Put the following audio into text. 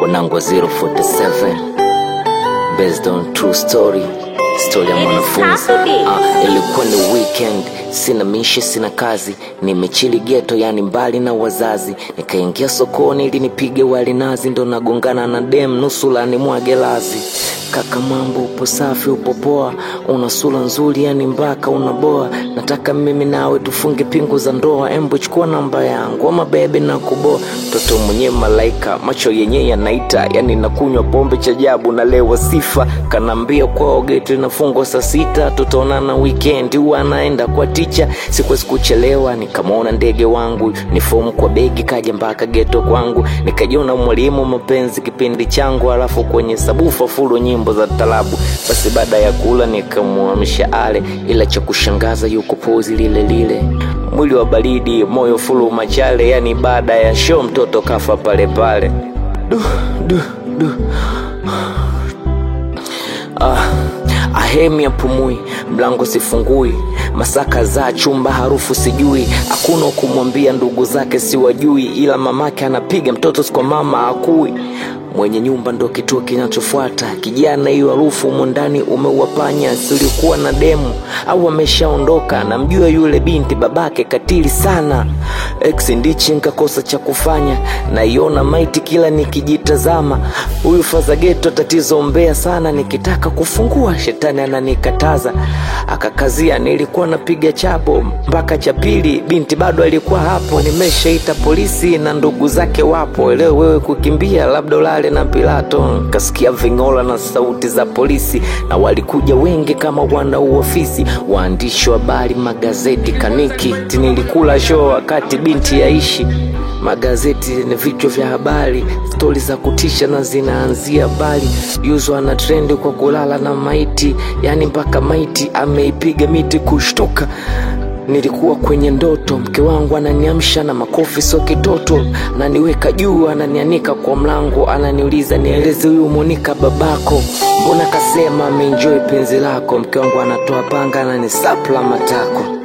wanangu wa 047 based on true story story ya It is mwanafunzi Saturday. Ah, ilikuwa ni weekend sina mishi sina kazi nimechili geto yani mbali na wazazi nikaingia sokoni ili nipige wali nazi ndo nagongana na dem nusula ni mwage lazi kaka mambo upo safi upo poa una sura nzuri yani mpaka unaboa nataka mimi nawe tufunge pingu za ndoa embu chukua namba yangu ama bebe na kuboa mtoto mwenyewe malaika macho yenyewe yanaita yani nakunywa pombe cha jabu nalewa sifa kanaambia kwao geti linafungwa saa sita tutaonana weekend huwa anaenda kwa ticha sikuwezi kuchelewa nikamwona ndege wangu ni fomu kwa begi kaja mpaka geto kwangu nikajiona mwalimu mapenzi kipindi changu alafu kwenye sabufa fulu nyimbo za talabu basi baada ya kula nikamwamsha ale ila cha kushangaza yuko pozi lile lile mwili wa baridi moyo fulu machale yani baada ya show mtoto kafa pale pale du, du, du. Ah, ahemi apumui, mlango sifungui, masaka za chumba harufu sijui, hakuna wa kumwambia ndugu zake siwajui, ila mamake anapiga mtoto si kwa mama akui mwenye nyumba ndo kituo kinachofuata kijana hiyo harufu humo ndani umeuwapanya silikuwa na demu au ameshaondoka namjua yule binti babake katili sana ex ndichi nkakosa cha kufanya naiona maiti kila nikijitazama huyu fazageto tatizo mbea sana nikitaka kufungua shetani ananikataza akakazia nilikuwa napiga chapo mpaka cha pili binti bado alikuwa hapo nimeshaita polisi na ndugu zake wapo leo wewe kukimbia labda ulale na pilato kasikia vingola na sauti za polisi na walikuja wengi kama wana uofisi waandishi wa habari magazeti kaniki nilikula show wakati binti yaishi magazeti ni vichwa vya habari stori za kutisha na zinaanzia bali yuzwa na trendi kwa kulala na maiti yani mpaka maiti ameipiga miti kushtuka nilikuwa kwenye ndoto mke wangu ananiamsha na makofi sio kitoto ananiweka juu ananianika kwa mlango ananiuliza nieleze huyu monika babako mbona kasema ameenjoy penzi lako mke wangu anatoa panga ananisapla matako